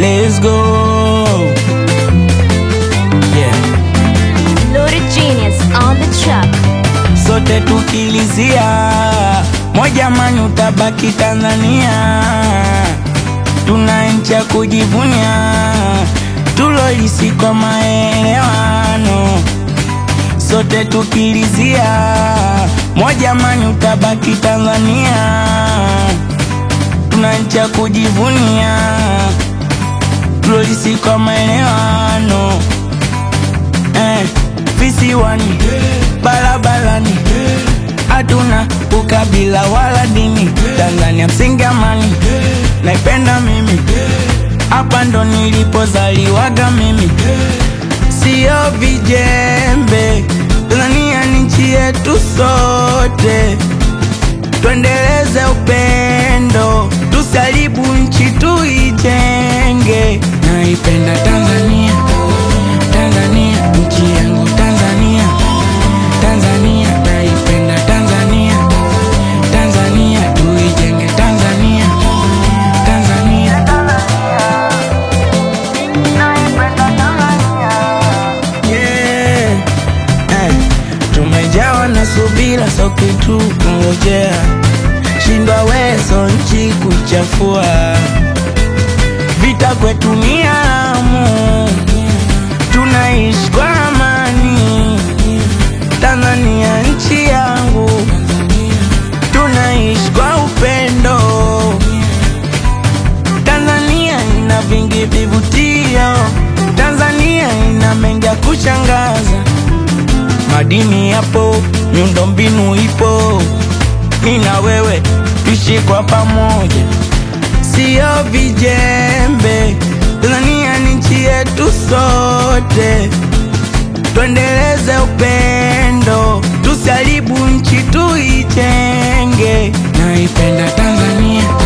let's go yeah. Loaded Genius on the track. sote tukilizia moja mani utabaki Tanzania, tuna nchi ya kujivunia, tulolisi kwa maelewano. Sote tukilizia moja mani utabaki Tanzania, tuna nchi ya kujivunia, tulolisi kwa maelewano eh, visiwani barabarani hatuna ukabila wala dini Tanzania msingi amani naipenda mimi hapa ndo nilipozaliwaga mimi sio vijembe Tanzania ni nchi yetu sote tuendeleze upendo tusaribu nchi tuijenge naipenda Tanzania Tanzania nchi yangu Tanzania Tanzania naipenda Tanzania Tanzania tuijenge Tanzania Tanzania yeah. eh. Tumejawa na subira so kitu kungojea shindwa weso nchi kuchafua vita kwetu ni haramu tunaishi kwa amani Tanzania nchi yangu tunaishi kwa upendo Tanzania ina vingi vivutio Tanzania ina mengi ya kushangaza madini yapo miundombinu ipo mi na wewe tuishi kwa pamoja sio vijembe Tanzania ni nchi yetu sote tuendeleze upendo tusaribu nchi tuijenge naipenda Tanzania